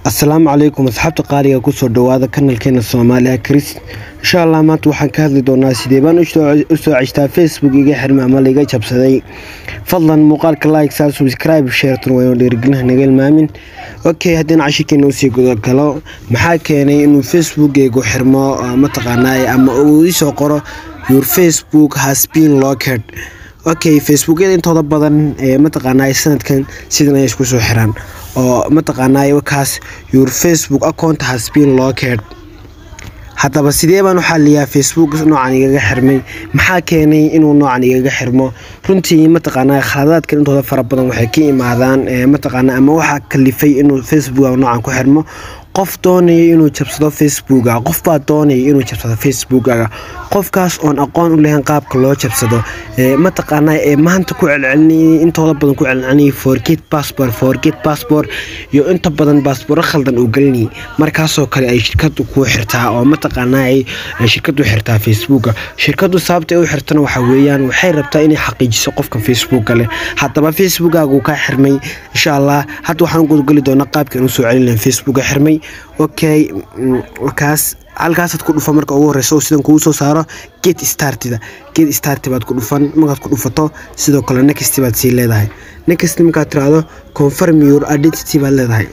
asalaamu calaykum asxaabta qaaliga kusoo dhawaada kanalkeena soomaaliya kris insha allah maanta waxaan ka hadli doonaa sidee baan u soo ceshtaa facebook iga xirmay ama laiga jabsaday fadlan muuqaalka like saa subscribe sheertan waynu dhiirigelinaha naga ilmaamin okay haddii cashirkeena usii gudagalo maxaa keenay inuu facebookeygu xirmo mataqaanaa ama uu isoo qoro your facebook has been locked okay facebookyada intooda badan ee mataqaanaa sanadkan sidan ay isku soo xiraan oo mataqaanaa kaas your facebook account has been locked haddaba sidee baan u xaliyaa facebook noocan igaga xirmay maxaa keenay inuu noocan igaga xirmo runtii mataqaanaa khaladaadkan intooda fara badan waxay ka imaadaan mataqaanaa ama waxaa kalifay inuu facebook noocan ku xirmo qof doonaya inuu jabsado facebooka qofbaa doonaya inuu jabsado facebookaga qofkaas oon aqoon u lahayn qaabka loo jabsado mataqaanaa ee maanta ku celcelinayay intooda badan ku celcelinayay forget passport forget passport iyo inta badan baasbooro khaldan uu gelinayay markaasoo kale ay shirkadu kuu xirtaa oo mataqaanaa ay shirkadu xirtaa facebooka shirkadu sababta ay u xirtana waxa weeyaan waxay rabtaa inay xaqiijiso qofka facebooka leh haddaba facebookagu kaa xirmay insha allah hadda waxaan gudgeli doonaa qaabka inuu soo celin lahayn facebooka xirmay okay kaas halkaasaad ku dhufa marka ugu horeysa oo sidan kugu soo saaro get startida get start baad ku dhufan markaad ku dhufato sidoo kale next baad sii leedahay next markaad tiraahdo confirm your identity baad leedahay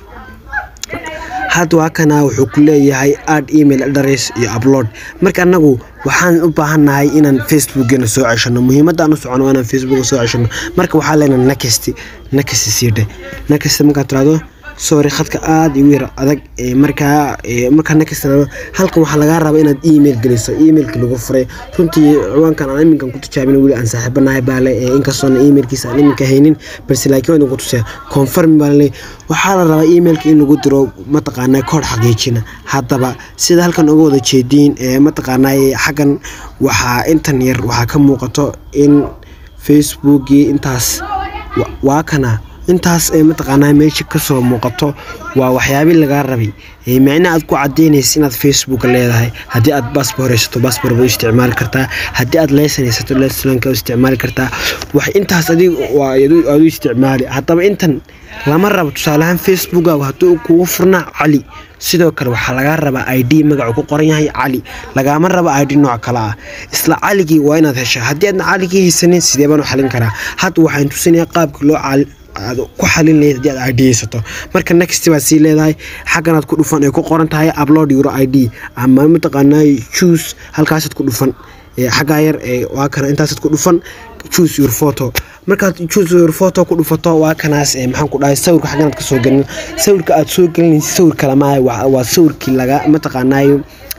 hadda waa kana wuxuu ku leeyahay add email address iyo upload marka anagu waxaan u baahannahay inaan facebookgeena soo ceshano muhiimadda aan u socono inaan facebook soo ceshano marka waxaa leenahay next next sii dhe next markaad tiraahdo sorry khadka aada igu yar adag markaa markaa next halkan waxaa lagaa rabaa inaad email geliso emailka lagu furay runtii ciwaankan aan iminkan ku tijaabin weli aan saaxiibanahay baale inkastoona emailkiisa aan iminka haynin balse laakiin waan idinku tusaya confirm baale waxaa la rabaa emailka in lagu diro mataqaanaa koodh xaqiijina haddaba sida halkan uga wada jeediin mataqaanaa xaggan waxaa intan yar waxaa ka muuqato in facebookii intaas waa kana intaas ee mataqaanaa meesha kasoo muuqato waa waxyaabii lagaa rabay micna aad ku cadeynaysa inaad facebook leedahay haddii aad baasbor haysato baasbor ba u isticmaali kartaa haddii aad leysan haysato lesanka u isticmaali kartaa wax intaas adig aad u isticmaali haddaba intan lama rabo tusaaleahaan facebookagu haddii kugu furnaa cali sidoo kale waxaa lagaa rabaa i d magacu ku qoran yahay cali lagaama rabo i d nooc kale ah isla caligii waa inaad hesha haddii aadna caligii haysanin sidee baan u xalin karaa hadda waxaan tusinaya qaabka loo aad ku xalin lahayd haddii aad i d haysato marka next baad sii leedahay xagganaad ku dhufan ay ku qoran tahay upload euro i d ama mataqaanaa choose halkaasaad ku dhufan xaggaa yar waa kana intaasaad ku dhufan choose your photo markaad choose your photo ku dhufato waa kanaas maxaan ku dhahay sawirka xagganaad ka soo gelin sawirka aad soo gelinaysa sawir kale maaha waa sawirkii laga mataqaanaayo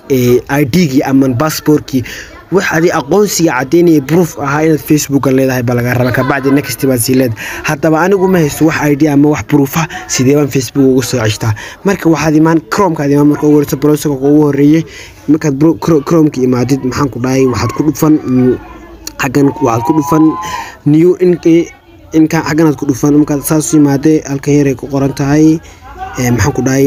i d-gii ama bassbortkii wax adi aqoonsiga cadeynaya proof ahaa inaad facebooka leedahay baa laga raba kabacdi next baad sii leedahay haddaba anigu ma haysto wax id ama wax proofa sidee baan facebook uga soo ceshtaa marka waxaad imaan cromkaad imaan marka ugu horeysa browserka ugu horeeyey markaad cromka imaadid maxaan ku dhahay waxaad ku dhufan xaggan waxaad ku dhufan new inka xagganaad ku dhufan markaad saas imaadee halkan yaray ku qoran tahay maxaan ku dhahay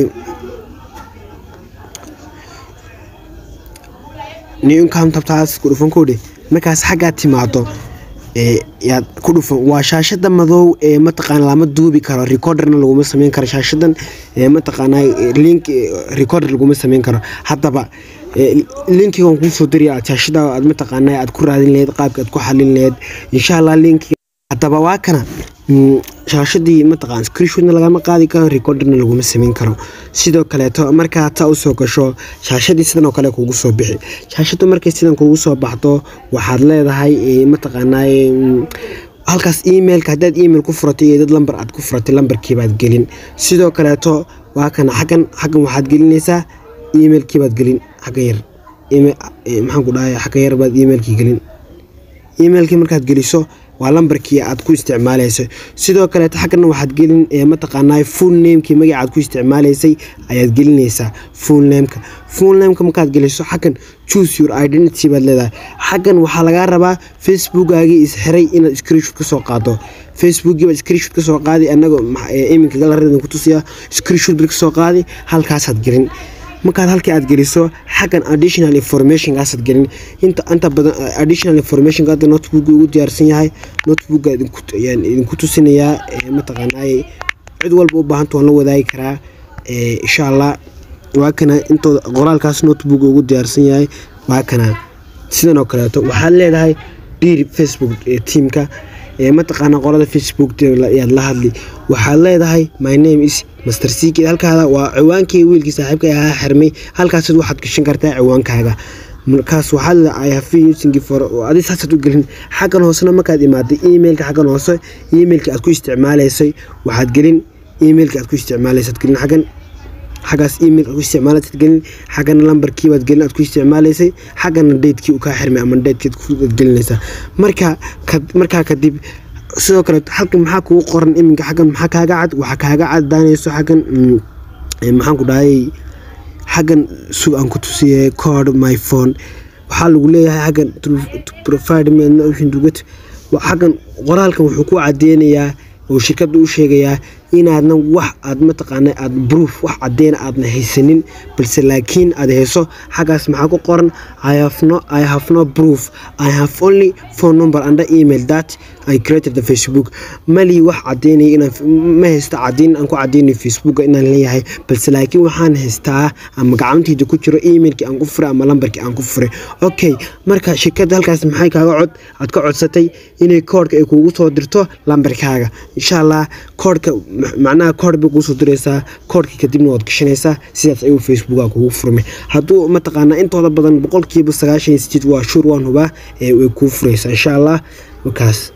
new income tabtaas ku dhufan koodhe markaas xaggaa timaado yaad ku dhufan waa shaashada madow ee mataqaana lama duubi karo recorderna laguma sameyn karo shaashadan mataqaanaa link recorder laguma sameyn karo haddaba linkigan kuusoo diraya shaashada aad mataqaanaa aad ku raadin laheyd qaabka aad ku xalin laheyd insha allah linki haddaba waa kana shaashadii mataqaan screenshootna lagama qaadi karo recorderna laguma sameyn karo sidoo kaleeto markaa taa usoo gasho shaashadii sidan oo kale kugu soo bixi shaashadu markay sidan kugu soo baxdo waxaad leedahay mataqaanaa halkaas emailka haddaad email ku furatay iyo dad lamber aad ku furatay lambarkiibaad gelin sidoo kaleeto waa kana xaggan xaggan waxaad gelinaysaa emailkiibaad gelin xagga yar maxaan ku dhahay xagga yar baad emailkii gelin emailkii markaad geliso waa lambarkii aad ku isticmaalayso sidoo kaleeto xaggana waxaad gelin mataqaanaa full namekii magaca aad ku isticmaalaysay ayaad gelinaysaa full nameka full nameka markaad geliso xaggan choose your identity baad leedahay xaggan waxaa lagaa rabaa facebookaagii isxiray inaad screenshoot kasoo qaado facebookii baad screenshoot kasoo qaadi anagoo iminka galarada ku tusiya screenshoot bad kasoo qaadi halkaasaad gelin markaad halkii aad geliso xaggan additional informationkaasaad gelin inta inta badan additional informationka hadda notebook ugu diyaarsan yahay notebooka idinku ayaan idinku tusinayaa mataqaanaa cid walba u baahanta waan la wadaagi karaa insha allah waa kana intooda qoraalkaas notebook ugu diyaarsan yahay waa kana sidan oo kaleeto waxaad leedahay dhiir facebook tiamka mataqaana qolada facebook yaad la hadli waxaad leedahay my name is master sik halkaada waa ciwaankii wiilkii saaxiibka ahaa xirmay halkaas waxaad gashan kartaa ciwaankaaga markaas waxaad leedahay i have been using for adi saasaad u gelin xaggan hoosena markaad imaaday emailka xaggan hoose emailka aad ku isticmaalaysay waxaad gelin emailka aad ku isticmaalaysaad gelin xaggan xaggaas email aad ku isticmaalaysad gelin xaggana lambarkii baad gelin aad ku isticmaalaysay xaggana daydkii uu kaa xirmay ama daydkeed kuad gelinaysaa marka markaa kadib sidoo kale halkan maxaa kugu qoran iminka xaggan maxaa kaaga cad waxaa kaaga cadaanayso xaggan maxaan ku dhahayay xaggan sug aan ku tusiyay code my phone waxaa lagu leeyahay xaggan provide me dugat xaggan qoraalkan wuxuu ku cadeynayaa oo shirkadda u sheegayaa inaadna wax aad mataqaana aad proof wax cadeyna aadna haysanin balse laakiin aad hayso xaggaas maxaa ku qoran i have no i have no proof i have only phone number under email that i created the facebook mali wax cadeynaya inaan ma haysto cadeyn aan ku cadeynayo facebooka inaan leeyahay balse laakiin waxaan haystaa ama gacantayda ku jiro emailkii aan ku furay ama lambarkii aan ku furay okay marka shirkadda halkaas maxay kaaga cod aad ka codsatay inay koodhka ay kuugu soo dirto lambarkaaga insha allah koodhka macnaha koodh bay kuusoo diraysaa koodhkii kadibna waad gashanaysaa sidaas ayuu facebooka kugu furmay hadduu mataqaanaa intooda badan boqolkiiba sagaashan iyo sideed waa shuur waan hubaa ee way kuu furaysaa insha allah markaas